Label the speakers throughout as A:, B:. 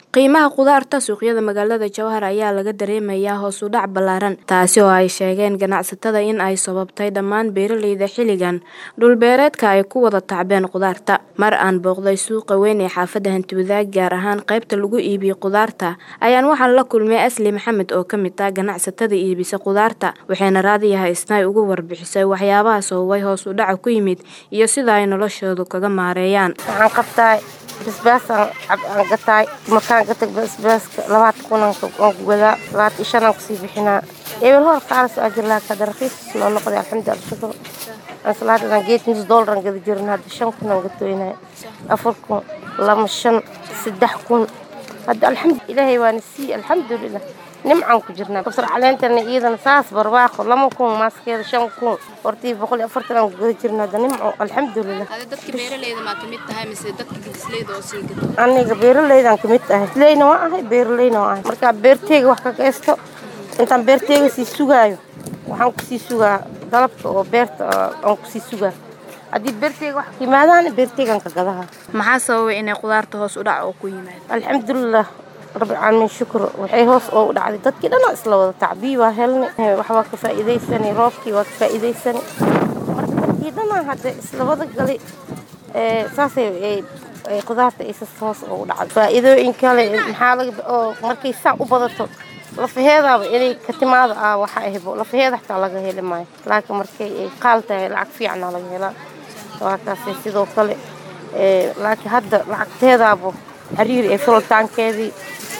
A: qiimaha khudaarta suuqyada magaalada jowhar ayaa laga dareemayaa hoos u dhac ballaaran taasi oo ay sheegeen ganacsatada in ay sababtay dhammaan beeraleyda xilligan dhulbeereedka ay ku wada tacbeen khudaarta mar aan booqday suuqa weyn ee xaafadda hantiwadaag gaar ahaan qaybta lagu iibiyo khudaarta ayaan waxaan la kulmay asli maxamed oo ka mid ah ganacsatada iibisa khudaarta waxayna raadiyaha isnaay ugu warbixisay waxyaabaha sababay hoos u dhaca ku yimid iyo sida ay noloshoodu kaga maareeyaan
B: waxaan qabtaa basbaasaan aan gataay markaan gata basbaaska labaatan kun aan ku gadaa labaatan shan aan kusii bixinaa ebel hor qaalas aa jir laakiin hadda raqiis noo noqday alxamdu alshukr ansalaadan geed nus doolar aan gada jirin hadda shan kun aan gatoynay afar kun lama shan saddex kun hadda alxamdu ilaahay waana sii alxamdulilah nimcaan ku jirnaa kabsar caleentana iyadana saas barwaaqo lama kun maaskeeda shan kun hortii boqol iyo afartan aan ku gada jirna hadda nimco alxamdulilah
C: dadka beeraleyda maa kamid tahay mise dadka gidisleyda oo sii gato
B: aniga beeraleydaan kamid ahay gidisleyna waa ahay beeraleyna waa ahay markaa beerteyga wax ka geysto intaan beerteyga sii sugaayo waxaan kusii sugaa dalabka oo beerta aan kusii sugaa haddii beerteyga wax ka yimaadaan beerteygaan ka gadaha
A: maxaa sababay inay khudaarta hoos u dhac oo ku yimaado
B: alxamdulilah rabbilcaalamiin shukr waxay hoos oo u dhacday dadkii dhanaa isla wada tacbii waa helnay waxbaa ka faa'iidaysanay roobkii waa ka faa'iidaysanay marka dadkii dhanaa hadda isla wada galay saasay khudaarta isas hoos oo u dhacday faa'iidooyin kale maxaa laga oo markay saan u badato lafaheedaaba inay ka timaada ah waxa ahbo lafaheeda xataa laga heli maayo laakiin markay ay qaal tahay lacag fiicana laga helaa waa kaasay sidoo kale laakiin hadda lacagteedaaba xiriir ee fulitaankeedii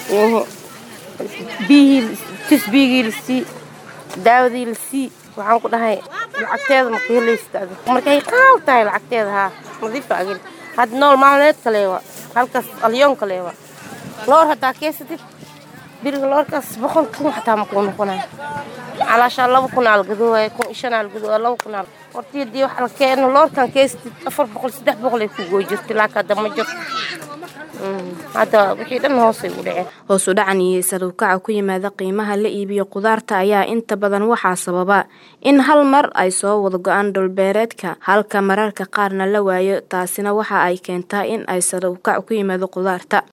B: biyihii tisbigii lasii daawadii lasii waxaan ku dhahay lacagteeda maka helaysta markay qaal tahay lacagteeda haa nadiifa agel hadda nool maalmeed kaleewa halkaas alyoon kaleewa loor haddaa keysatid biriga loorkaas boqol kun xataa makuu noqonaya calaashaa laba kun aa lagadoowaaya kun shan aa lagadoowaaya laba kun aa hortii haddii wax la keeno loorkan keysatid afar boqol saddex boqol ay ku gooy jirtay laakiin hadda ma jirto hadda wixii dhan hoosay u dhaceen
A: hoos u dhacan iyo sarukaca ku yimaada qiimaha la iibiyo khudaarta ayaa inta badan waxaa sababa in hal mar ay soo wada go-aan dhulbeereedka halka mararka qaarna la waayo taasina waxa ay keentaa in ay sarukac ku yimaado khudaarta